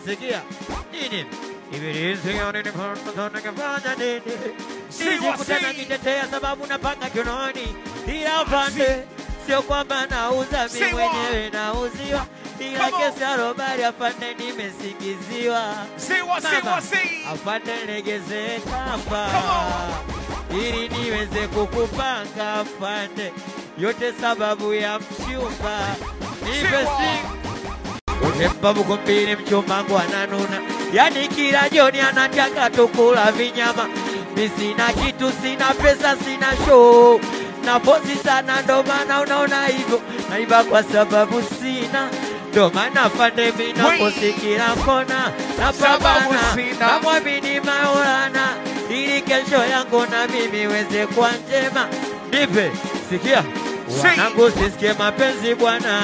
sikia nini ibilisi ningefanya nini Say what, Nilikutana say. kitetea sababu napanga kinoni ila upande sio kwamba nauza mi Say what. mwenyewe nauziwa ila Come on. kesi ya robari afande nimesingiziwa Say what, say Mama, what, say. afande legeze kamba Come ili niweze kukupanga afande, yote sababu ya mchumba. Nipe Say what. sing utempa buku mbili, mchumba wangu ananuna, yani kila jioni anataka tukula vinyama. Mi sina kitu, sina pesa, sina show na pozi sana, ndo maana unaona hivyo naiba kwa sababu sina ndo maana afande mi naposi kila kona Sababu napambana sina. namwamini Maulana ili kesho yangu na mimi weze kuwa njema. Nipe sikia, Say. wanangu, sisikie mapenzi bwana,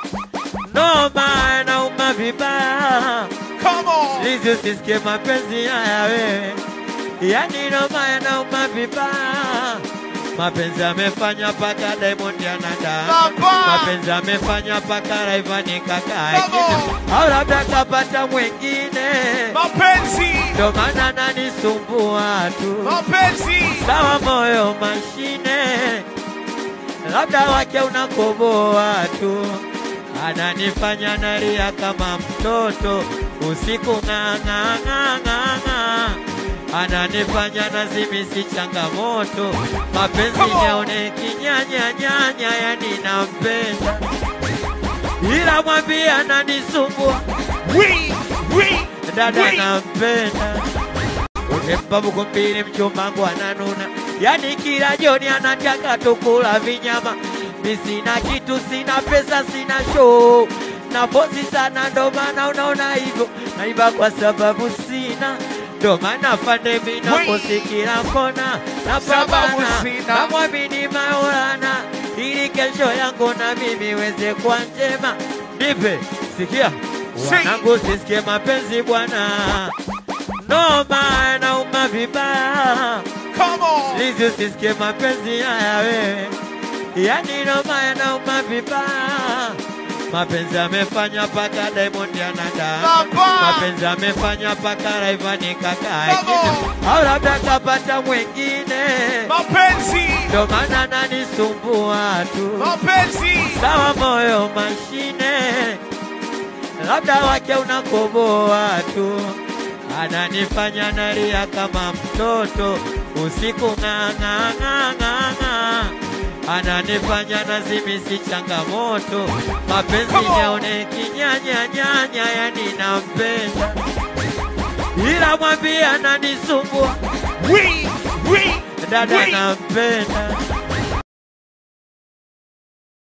noma nauma vibaya, Come on. lizi usisikie mapenzi haya wewe, yani noma yanauma vibaya Mapenzi amefanya paka Diamond anada, Baba. mapenzi amefanya paka Rayvanny kaka Come on. au labda kapata mwingine Mapenzi. ndo maana nanisumbua tu. Mapenzi. Sawa moyo mashine, labda wake unakoboa tu, ananifanya nalia kama mtoto usiku ng'ang'ang'ang'ang'a, ananifanya nazimisi changamoto, mapenzi Come on. yaone kinyanya nyanya, yani nampenda ila mwambie ananisumbua We, we, dada we. nampenda utempa buku mbili mchumba wangu ananuna yani kila jioni anataka tukula vinyama mi sina kitu sina pesa sina show na pozi sana ndo maana unaona hivyo naiba kwa sababu sina ndo maana fande mi naposi kila kona Sababu napambana sina. namwamini Maulana ili kesho yangu na mimi weze kuwa njema nipe sikia Say. wanangu sisikie mapenzi bwana noma nauma vibaya Come on. lizi usisikie mapenzi haya wewe yani noma yanauma vibaya mapenzi amefanya paka Diamond anada Baba. mapenzi amefanya paka Rayvanny kaka Come au labda kapata mwingine Mapenzi. ndo maana nanisumbua tu Mapenzi. sawa moyo mashine, labda wake unakoboa tu, ananifanya nalia kama mtoto usiku ng'ang'ang'ang'ang'a, ananifanya nazimisi changamoto, mapenzi Come on. yaone kinyanya nyanya, yani nampenda ila mwambie ananisumbua We, we, dada we. nampenda